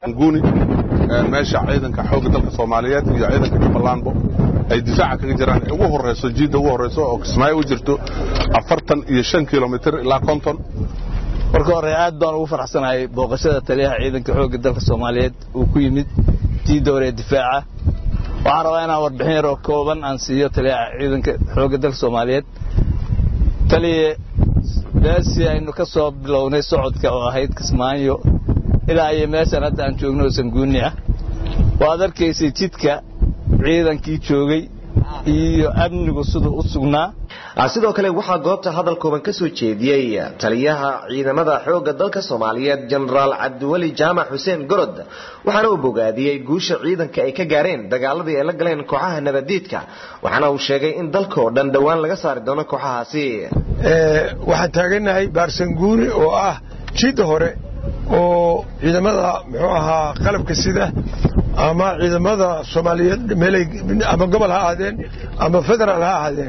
guni meesha ciidanka xoogga dalka soomaaliyeed iyo ciidanka jubbalandbo ay difaaca kaga jiraan ugu horeyso jiidda ugu horeyso oo kismaayo u jirto afartan iyo shan kilomitir ilaa konton marka hore aad baan ugu faraxsanahay booqashada taliyaha ciidanka xoogga dalka soomaaliyeed uu ku yimid jiidda hore ee difaaca waxaan rabaa inaan warbixin yar oo kooban aan siiyo taliyaha ciidanka xoogga dalka soomaaliyeed taliye meeshii aynu ka soo bilownay socodka oo ahayd kismaayo ilaa iyo meeshan hadda aan joogno oo sanguuni ah waad arkaysay jidka ciidankii joogay iyo amnigu siduu u sugnaa sidoo kale waxaa goobta hadal kooban ka soo jeediyey taliyaha ciidamada xoogga dalka soomaaliyeed jenaraal cabdiweli jaamac xuseen gorod waxaana uu bogaadiyey guusha ciidanka ay ka gaareen dagaaladii ay la galeen kooxaha nabadiidka waxaana uu sheegay in dalka oo dhan dhowaan laga saari doono kooxahaasi waxaan taaganahay baarsanguuni oo ah jidda hore oo ciidamada muxuu ahaa qalabka sida ama ciidamada soomaaliyeed meelay ama gobol ha ahaadeen ama federaal ha ahaadeen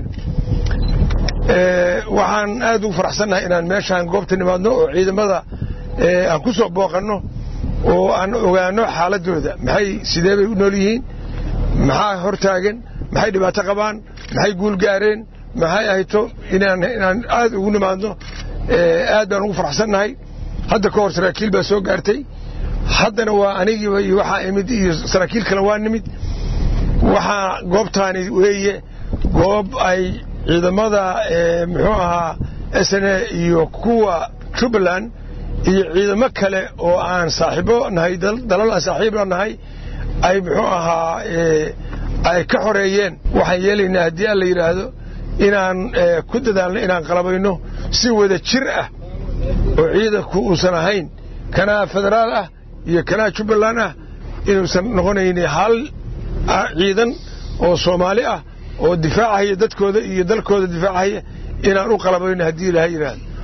waxaan aad ugu faraxsannahay inaan meeshaan goobta nimaadno oo ciidamada aan ku soo booqanno oo aan ogaano xaaladooda maxay sidee bay u nool yihiin maxaa hortaagan maxay dhibaato qabaan maxay guul gaareen maxay ahayto inaan inaan aad ugu nimaadno aad baan ugu faraxsannahay hadda ka hor saraakiil baa soo gaartay haddana waa anigiiba iyo waxaa imid iyo saraakiil kale waa nimid waxaa goobtaani weeye goob ay ciidamada muxuu ahaa sne iyo kuwa jubbaland iyo ciidamo kale oo aan saaxiibo nahay dalal aan saaxiibna nahay ay muxuu ahaa ay ka xoreeyeen waxaan yeelaynaa haddii aan la yidhaahdo inaan ku dadaalno inaan qalabayno si wada jir ah oo ciidanku uusan ahayn kanaa federaal ah iyo kanaa jubbaland ah inuusan noqonayn hal ciidan oo soomaali ah oo difaacahaya dadkooda iyo dalkooda difaacahaya inaan u qalabayno haddii ilaha yidhaahdo